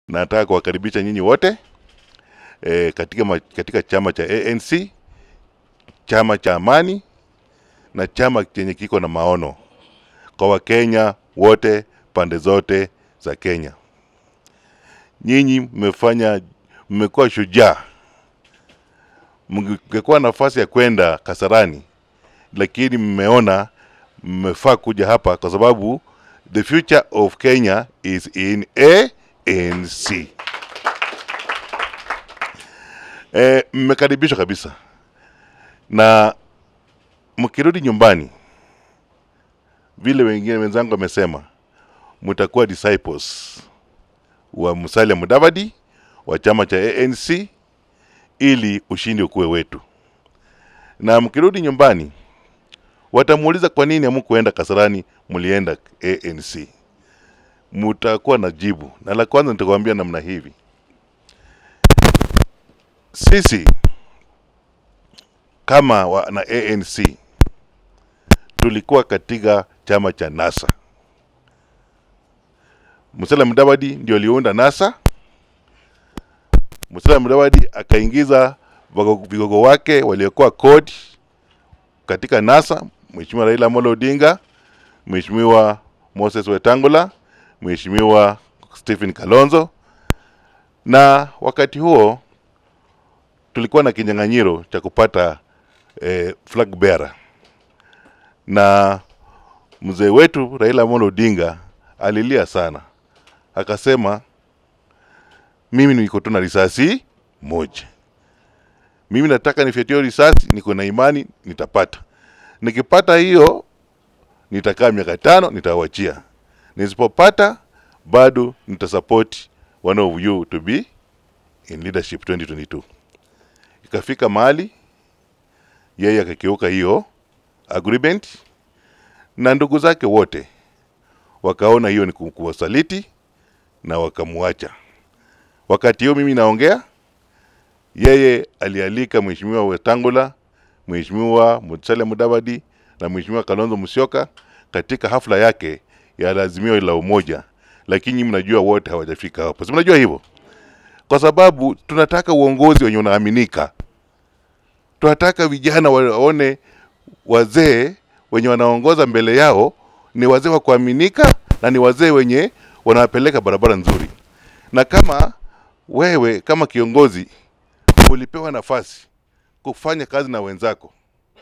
nataka kuwakaribisha nyinyi wote e, katika, ma, katika chama cha ANC, chama cha amani na chama chenye kiko na maono kwa Wakenya wote pande zote za Kenya. Nyinyi mmefanya, mmekuwa shujaa. Mngekuwa nafasi ya kwenda Kasarani, lakini mmeona mmefaa kuja hapa kwa sababu the future of Kenya is in ANC. E, mmekaribishwa kabisa, na mkirudi nyumbani, vile wengine wenzangu wamesema, mtakuwa disciples wa Musalia Mudavadi wa chama cha ANC ili ushindi ukuwe wetu. Na mkirudi nyumbani, watamuuliza kwa nini hamkuenda Kasarani, mlienda ANC. Mutakuwa na jibu, na la kwanza nitakwambia namna hivi, sisi kama wana ANC tulikuwa katika chama cha NASA. Musalia Mudavadi ndio aliunda NASA. Musalia Mudavadi akaingiza vago- vigogo wake waliokuwa CORD katika NASA, Mheshimiwa Raila Amolo Odinga, Mheshimiwa Moses Wetangula, Mheshimiwa Stephen Kalonzo, na wakati huo tulikuwa na kinyang'anyiro cha kupata eh, flag bearer na mzee wetu Raila Amolo Odinga alilia sana, akasema mimi niko tu na risasi moja, mimi nataka nifyatie risasi, niko na imani nitapata. Nikipata hiyo nitakaa miaka tano, nitawachia. Nisipopata bado nitasupport one of you to be in leadership 2022. Ikafika mahali yeye akakiuka hiyo agreement na ndugu zake wote wakaona hiyo ni ku- kuwasaliti na wakamwacha. Wakati hiyo mimi naongea, yeye alialika Mheshimiwa Wetangula, Mheshimiwa Musalia Mudavadi na Mheshimiwa Kalonzo Musyoka katika hafla yake ya lazimio la umoja, lakini mnajua wote hawajafika hapo. Si mnajua hivyo? Kwa sababu tunataka uongozi wenye unaaminika. Tunataka vijana waone wazee wenye wanaongoza mbele yao ni wazee wa kuaminika na ni wazee wenye wanawapeleka barabara nzuri. Na kama wewe kama kiongozi ulipewa nafasi kufanya kazi na wenzako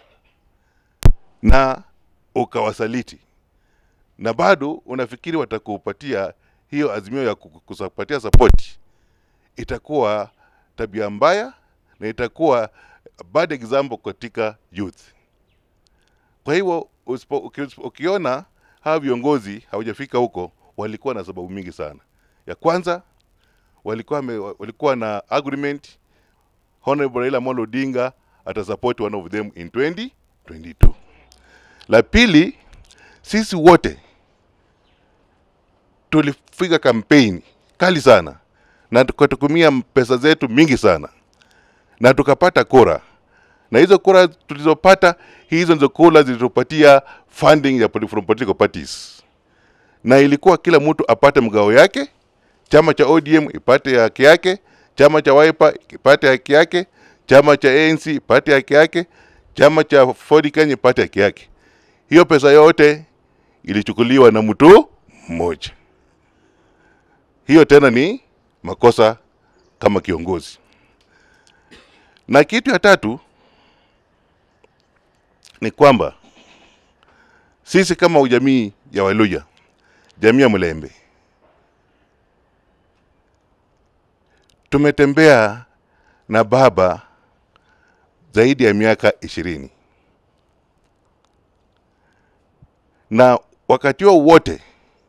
na ukawasaliti na bado unafikiri watakupatia hiyo azimio ya ku- kupatia sapoti, itakuwa tabia mbaya na itakuwa bad example katika youth. Kwa hivyo usipo, uki, ukiona hawa viongozi hawajafika huko, walikuwa na sababu mingi sana. Ya kwanza walikuwa, me, walikuwa na agreement Honorable Raila Amolo Odinga atasupport one of them in 2022. La pili, sisi wote tulipiga kampeni kali sana na tukatumia pesa zetu mingi sana na tukapata kura, na hizo kura tulizopata, hizo ndizo kura zilitupatia funding ya poli- from political parties, na ilikuwa kila mtu apate mgao yake, chama cha ODM ipate haki yake, chama cha Wiper ipate haki yake, chama cha ANC ipate haki yake, chama cha Ford Kenya ipate haki yake. Hiyo pesa yote ilichukuliwa na mtu mmoja. Hiyo tena ni makosa kama kiongozi. Na kitu ya tatu ni kwamba sisi kama ujamii ya Waluya, jamii ya Mlembe, tumetembea na baba zaidi ya miaka ishirini na wakati huo wote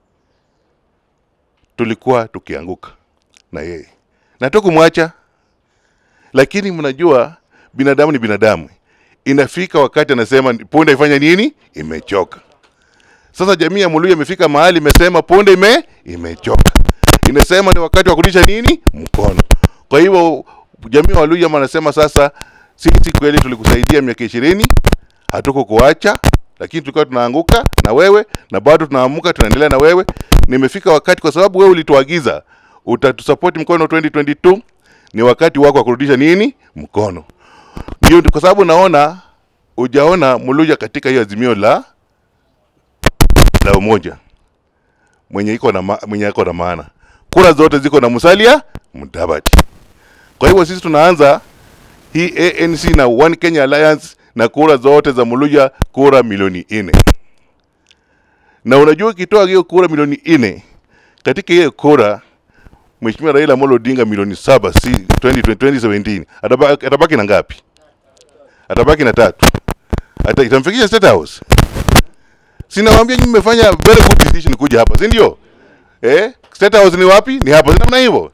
tulikuwa tukianguka na yeye na tukumwacha, lakini mnajua binadamu ni binadamu. Inafika wakati anasema punde ifanya nini, imechoka. Sasa jamii ya Muluya imefika mahali imesema punde ime imechoka, inasema ni wakati wa kurudisha nini mkono. Kwa hivyo jamii ya Waluya wanasema sasa, sisi kweli tulikusaidia miaka ishirini, hatukukuacha lakini tulikuwa tunaanguka na wewe na bado tunaamuka, tunaendelea na wewe. Nimefika wakati, kwa sababu wewe ulituagiza utatusupport mkono 2022 ni wakati wako wa kurudisha nini mkono. Ndio kwa sababu naona hujaona Muluya katika hiyo azimio la la umoja mwenye iko na ma, mwenye iko na maana. Kura zote ziko na Musalia Mudavadi. Kwa hivyo sisi tunaanza hii ANC na One Kenya Alliance na kura zote za Muluya, kura milioni nne. Na unajua ukitoa hiyo kura milioni nne katika hiyo kura Mheshimiwa Raila Amolo Odinga milioni saba si 20, 2017 atabaki, atabaki na ngapi? Atabaki na tatu. Ata itamfikisha State House. Sinawaambia nyinyi mmefanya very good decision kuja hapa, si ndio? Eh, State House ni wapi? Ni hapa, si namna hivyo.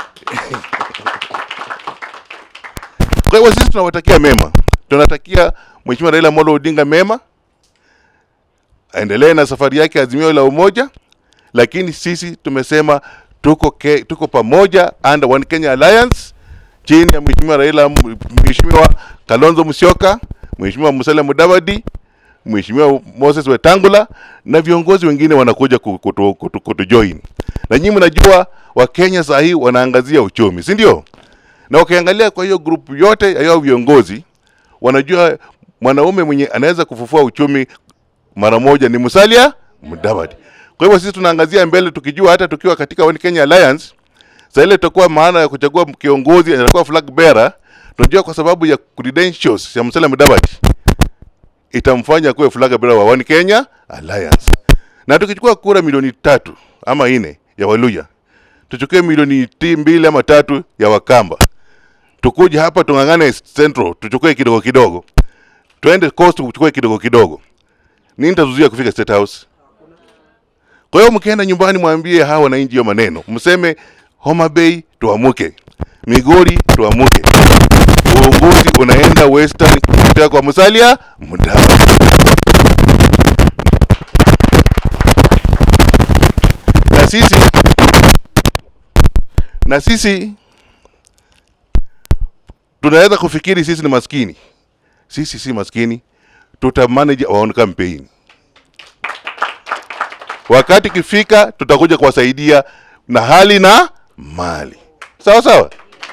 Kwa hivyo sisi tunawatakia mema, tunatakia Mheshimiwa Raila Amolo Odinga mema, aendelee na safari yake Azimio la Umoja, lakini sisi tumesema tuko, ke, tuko pamoja under One Kenya Alliance chini ya Mheshimiwa Raila, Mheshimiwa Kalonzo Musyoka, Mheshimiwa Musalia Mudavadi, Mheshimiwa Moses Wetangula na viongozi wengine wanakuja kutu, kutu, kutu, kutu join. Na nyinyi mnajua Wakenya saa hii wanaangazia uchumi, si ndio? Na ukiangalia kwa hiyo grupu yote ya hao viongozi wanajua mwanaume mwenye anaweza kufufua uchumi mara moja ni Musalia Mudavadi. Kwa hivyo sisi tunaangazia mbele tukijua hata tukiwa katika One Kenya Alliance sasa ile tutakuwa maana ya kuchagua kiongozi atakuwa flag bearer, tunajua kwa sababu ya credentials ya Musalia Mudavadi itamfanya kuwe flag bearer wa One Kenya Alliance. Na tukichukua kura milioni tatu ama nne ya Waluya, tuchukue milioni ti mbili ama tatu ya Wakamba, tukuje hapa tung'ang'ane Central, tuchukue kidogo kidogo, twende Coast tuchukue kidogo kidogo, nini tazuia kufika State House? Kwa hiyo mkienda nyumbani, mwambie hawa wananchi hiyo maneno, mseme Homa Bay tuamuke, Migori tuamuke, uongozi unaenda Western kutoka kwa Musalia Mudavadi. Na sisi na sisi tunaweza kufikiri sisi ni maskini. Sisi si maskini, tuta manage our own campaign. Wakati kifika, tutakuja kuwasaidia na hali na mali, sawa sawa.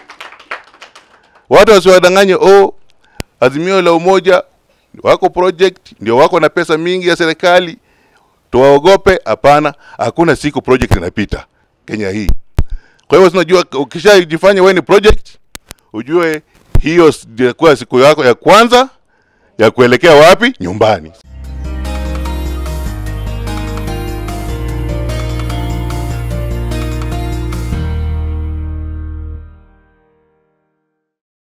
Watu wasiwadanganye, oh, Azimio la Umoja wako project ndio wako na pesa mingi ya serikali, tuwaogope. Hapana, hakuna siku project inapita Kenya hii. Kwa hivyo tunajua, ukishajifanya wewe ni project, ujue hiyo ndio siku yako ya kwanza ya kuelekea wapi? Nyumbani.